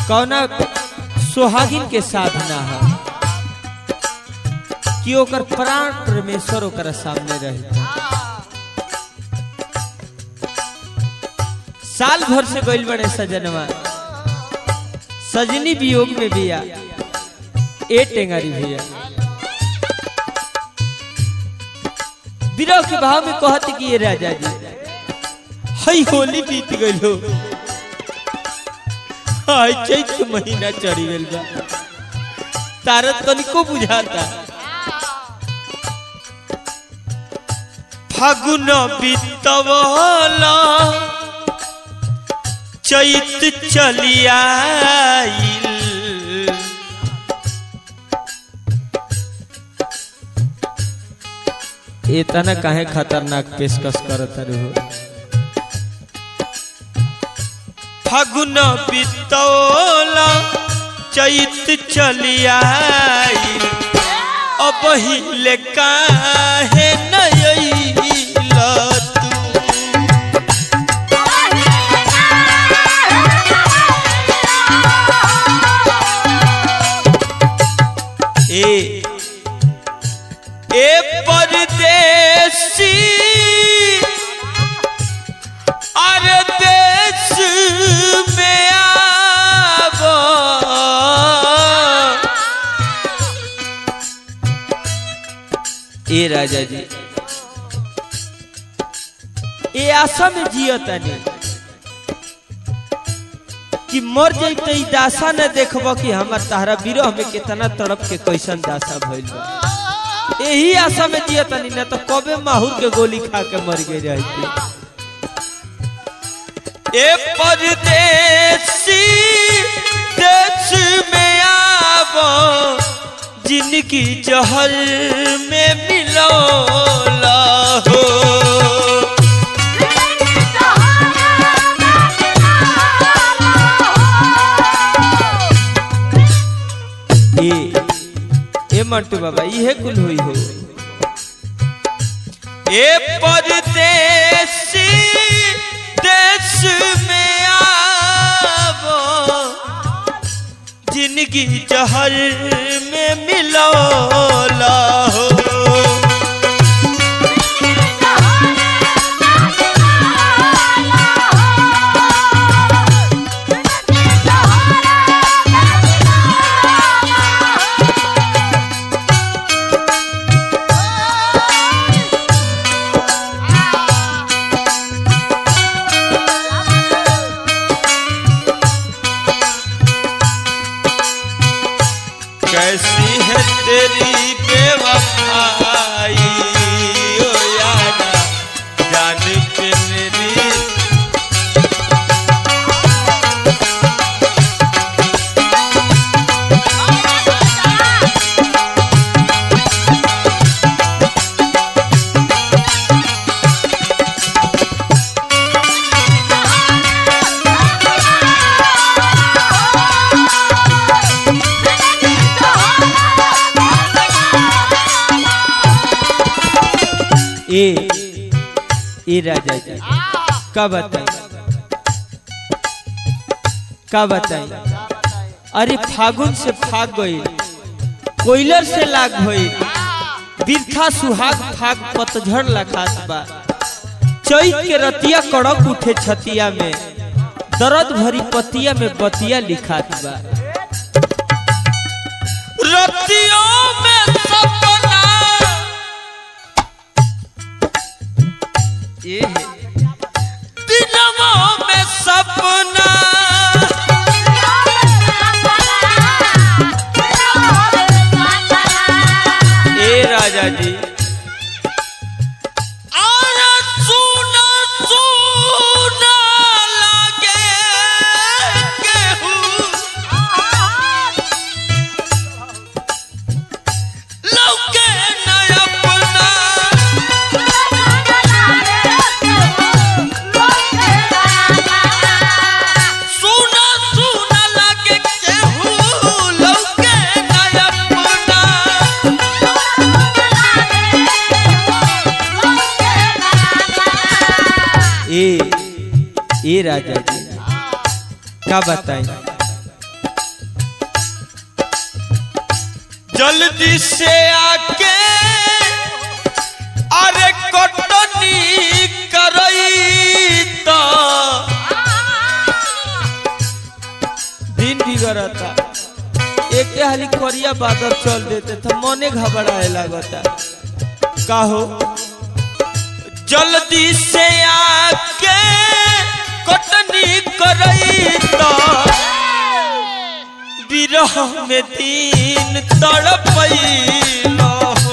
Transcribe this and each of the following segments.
कौना सुहागिन के साधना है कि ओकर प्राण परमेश्वर ओकर सामने रहे साल भर से गइल बड़े सजनवा सजनी वियोग में बिया ए टेंगारी भैया विरह के भाव में कहत कि ये राजा जी हई होली बीत गइल हो हाय चैत के महीना चढ़ी गइल बा तारत तनिको बुझाता फागुन बीतवला चैत चलियाइल इतना काहे खतरनाक पेशकश करत रहो फागुन बीतौला चैत चलियाइल अब हिले काहे नयैला तू ए ए परदेसी अरे देश में आवा ए राजा जी ए आशा में जियतनी कि मर जैते ई दासा न देखब कि हमार तहरा विरह में कितना तड़प के कैसन दासा भइल बा यही आशा में जियतनी न तो कबे माहूर के गोली खा के मर गई रहती ए परदेसी देश में आबो जिनकी जहर में मिलोला हो ए ए मंटू बाबा इहे कुल हुई हो ए परदेसी देश में आबो जिंदगी जहर में मिलोला हो कैसी है तेरी बेवफाई ओ यारा जान पे मेरी ए ए राजा जी का बताई का बताई अरे फागुन से फाग गई कोयलर से लाग भई बिरथा सुहाग फाग पतझड़ लखात बा चैत के रतिया कड़क उठे छतिया में दर्द भरी पतिया में बतिया लिखात बा रतियों में सपना ये है दिनों में सपना ए राजा जी और सुना सुना लगे केहू लौके न अपना सुना सुना लगे केहू लौके न अपना ए ए राजा जी का बताई जल्दी से आके अरे कटनी करई तो दिन बिगड़ता एक हाली करिया बादल चल देते तो मने घबराए लगता का हो जल्दी से आके कटनी करई तो विरह में दिन तड़पैलो हो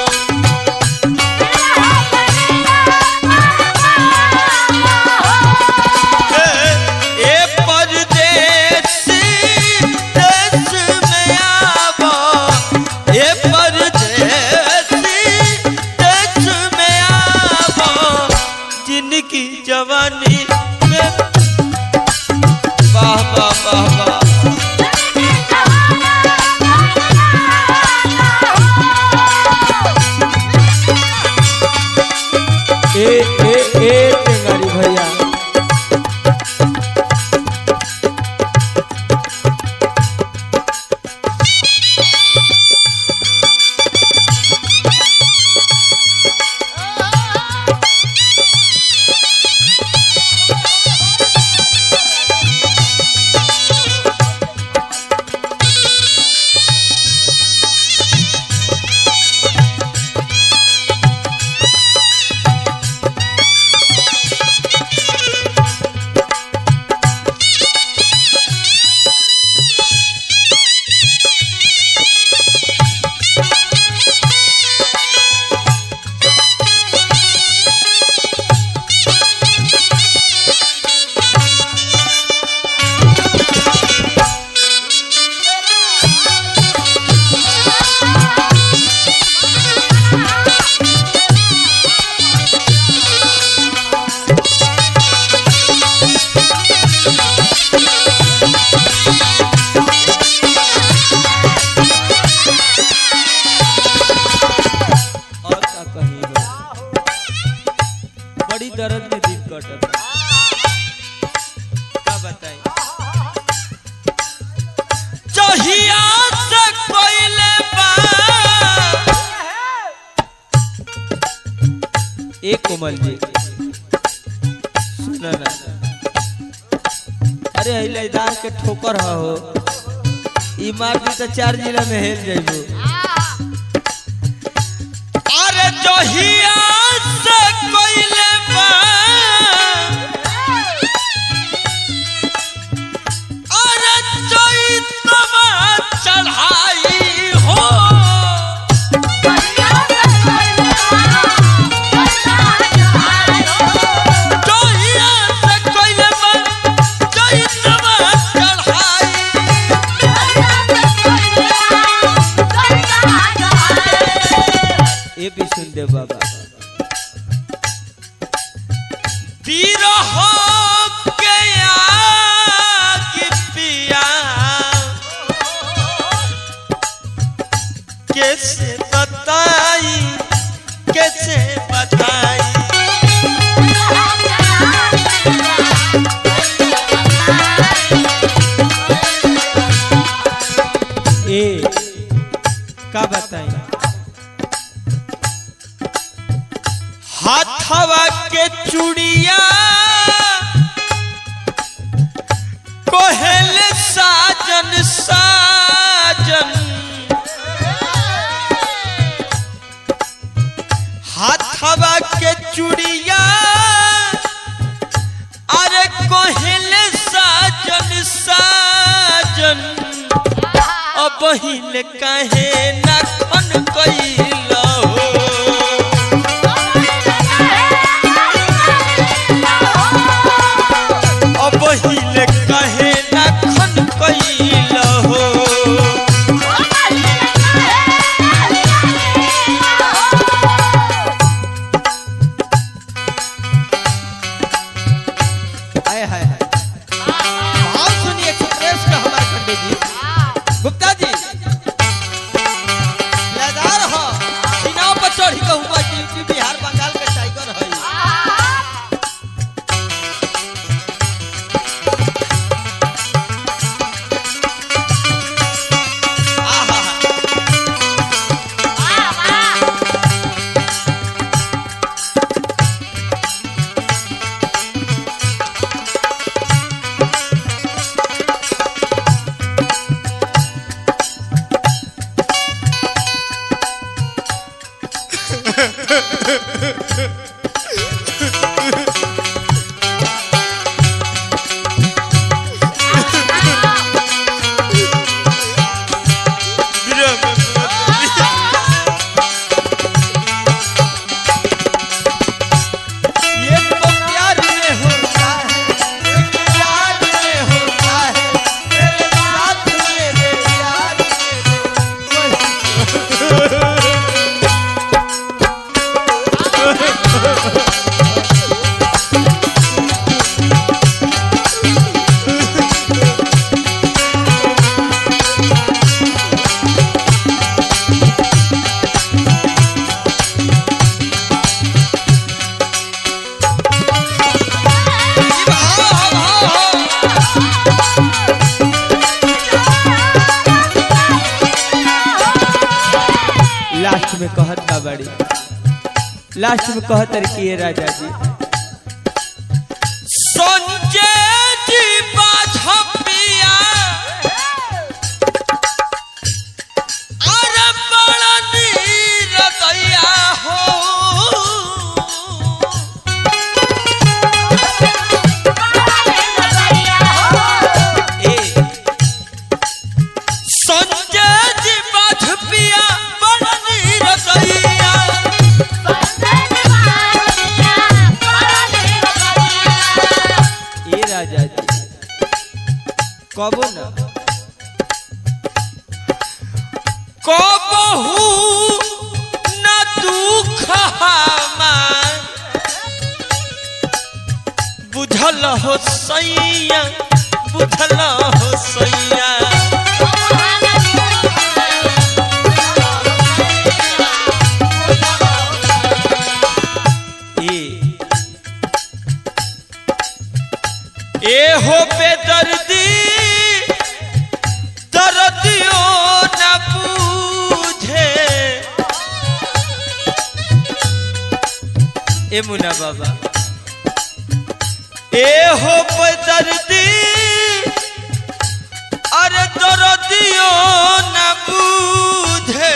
ए परदेसी देश में आवा ए परदेसी देश में आवा जिनकी जवानी में वाह वाह वाह वाह ए ए ए टेंगारी भैया और का कही हो बड़ी दर्द में दिन कटत का बताई जहिया से कोइले बा ए कोमल जी सुना ना अरे हिलादार के ठोकर ह हो ई मार दी तो चार जिला में हेल जाइबो अरे जहिया से कोइले बा अरे चैतवा चढ़ाई हो जहिया से कोइले बा चैतवा चढ़ाई ए भी सुन दे बाबा विरह के आग पिया कैसे बताई कैसे बताई ए का बताई हाथवा के चूड़िया कोहल साजन साजन हाथवा के चूड़िया अरे कोहल साजन साजन अब हिल काहे नाखन कैला हो अब हिले कहे ना खन कैल हो हाय हाय हाय भाव सुनिए एक्सप्रेस का हमारे पंडित जी गुप्ता जी लदार हो सीनाओं पर चढ़ में कहत का बड़ी लास्ट में कहत रही कि ये राजा जी संजय जी बाझपिया अरे बड़ा नीर दैया हो ए संजय जी बाझपिया बड़ा नीर दैया ए राजा जी कबो न कबहू न दुख हमार बुझल हो सैया बुझल हो सैया ए ए हो बेदर्दी दर्दियों न पूझे ए मुना बाबा ए हो बेदर्दी अरे दर्दियों न पूझे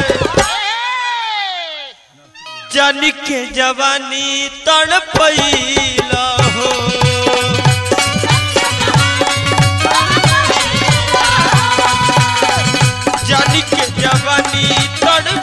जन के जवानी तड़पैला हो जन के जवानी तड़